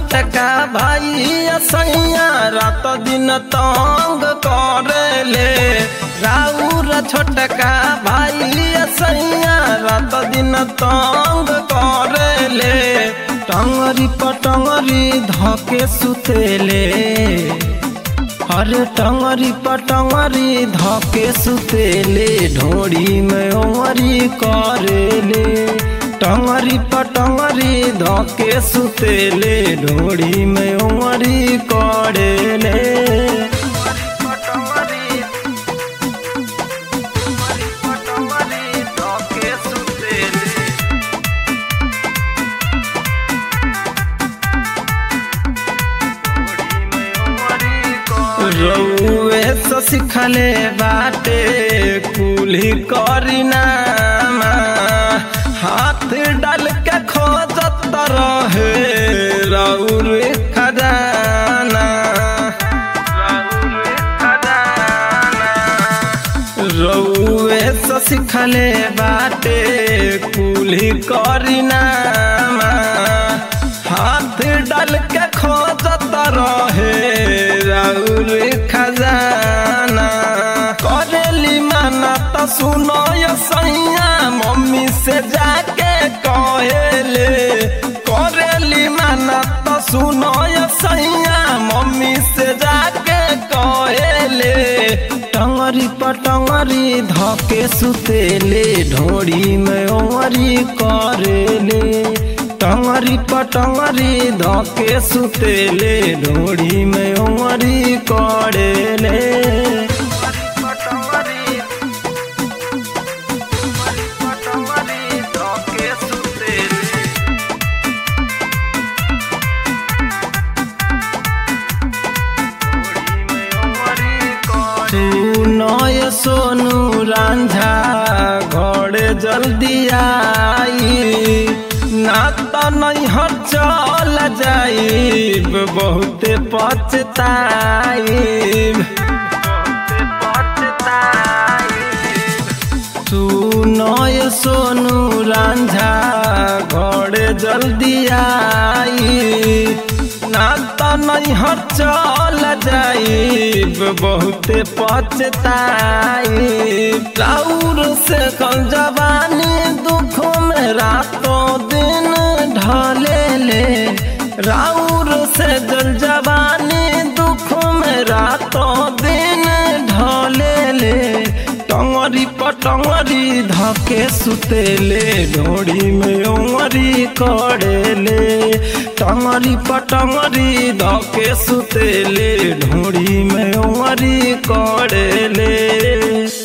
छोटका भाई सैया रात दिन तंग करेले राउर छोटका भाई सैया रात दिन तंग करेले टंगरी पटंगरी धके सुतेले अरे टंगरी पटंगरी धके सुतेले ढोड़ी में ओमरी करेले टंगरी पटंगरी धके सुतेले ढोड़ी में ओमरी करेले रउए से सिखले बाटे कुली करीना हाथ डाल के खोजत रहे रउर खजाना रउए से सिखले बाटे कुली करीना हाथ डाल के खोजत रहे राउर खजाना करेली माना तो सुनो यो सैया मम्मी से जाके कहेले करेली माना तो सुनो यो सैया मम्मी से जाके कहेले टंगरी पटंगरी धके सुतेले ढोड़ी में ओमरी करेले टंगरी पटंगरी धके सुतेले ढोड़ी में उमरी करेले नय सोनू रांझा घरे जल्दी आई ना तो नहीं हर चल जाइब बहुते पछताइब तू नय सोनू रांझा घरे जल्दी आई ना तो नहीं हर चल जाइब बहुते पछताइब राउर से कल जवानी दुख में रातों दिन ढले ले राउर से जल जवानी दुख में रातों दिन ढले ले टंगरी पटंगरी धके सुतेले ढोड़ी में उमरी करेले टंगरी पटंगरी धके सुतेले ढोड़ी में उमरी करेले